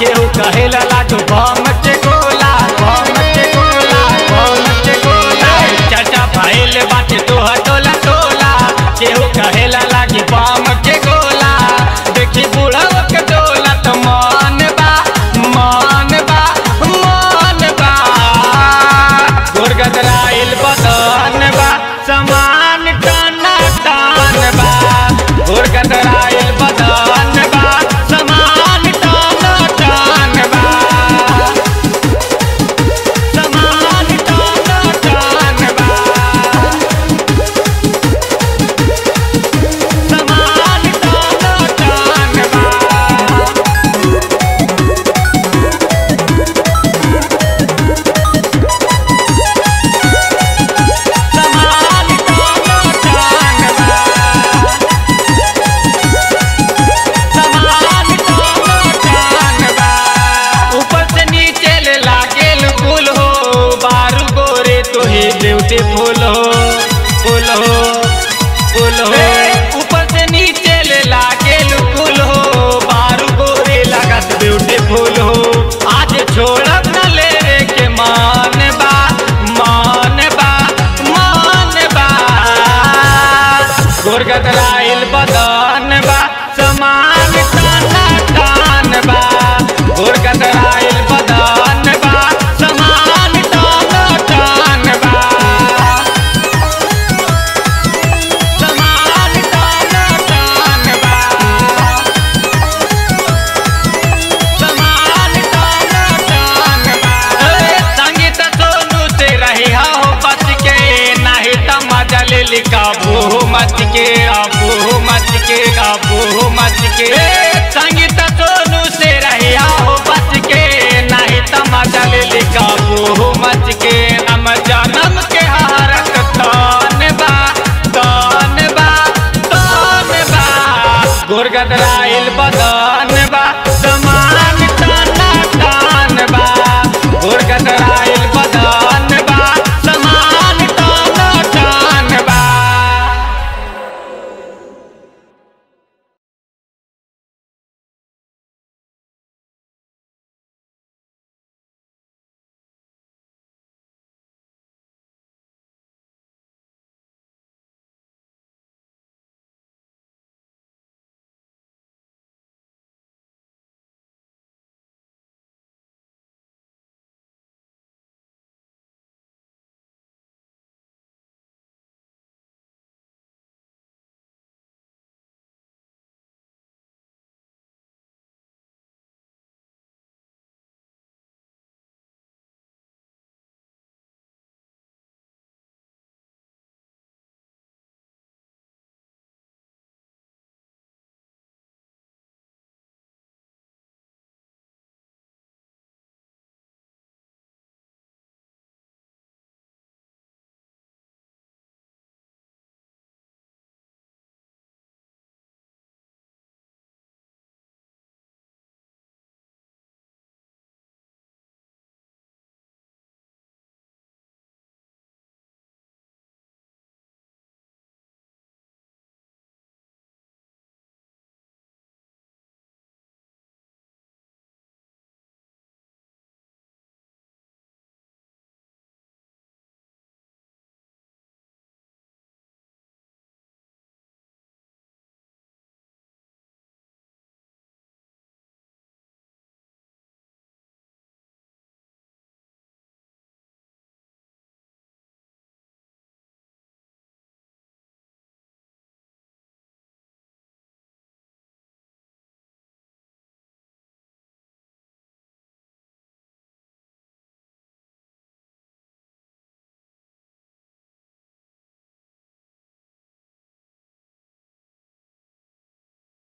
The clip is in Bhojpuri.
केहू कहेला लाडू बम के गोला बम के गोला बम के गोला चर्चा भइल बाटे तोह टोला टोला केहू कहेला लागी बम के गोला देखी बूढ़वा के टोला तो मन बा मन बा मन बा गुरगदराइल बदन बा समान टना टन बा गुरगदराइल बदन बा समान टना टन बा समान टना टन बा समान टना टन बा समान टना टन बा समान टना टन बा ऊपर से नीचे ले लागेल कुल हो बारू गोरे तोहे ब्यूटीफुल हो फुल हो फुल हो ऊपर से नीचे ले लागेल कुल हो बारू गोरे लागत ब्यूटीफुल हो आज छोड़ब न ले रे के मान बा मान बा मान बा गुरगदराइल बदन बा समान ताना तान बा गुरगदराइल बदन बा समान ताना तान बा समान ताना तान बा समान ताना तान बा ए, संगीत सोनू से रही हो बच के नहीं त मजा ले ली काबू मच के आबू मच के आबू मच के ए, संगीत सोनू से रही हो बच के नहीं त मजा ले ली काबू मच के हम जन्म के हारत तान बा तान बा तान बा गुरगदराइल बदन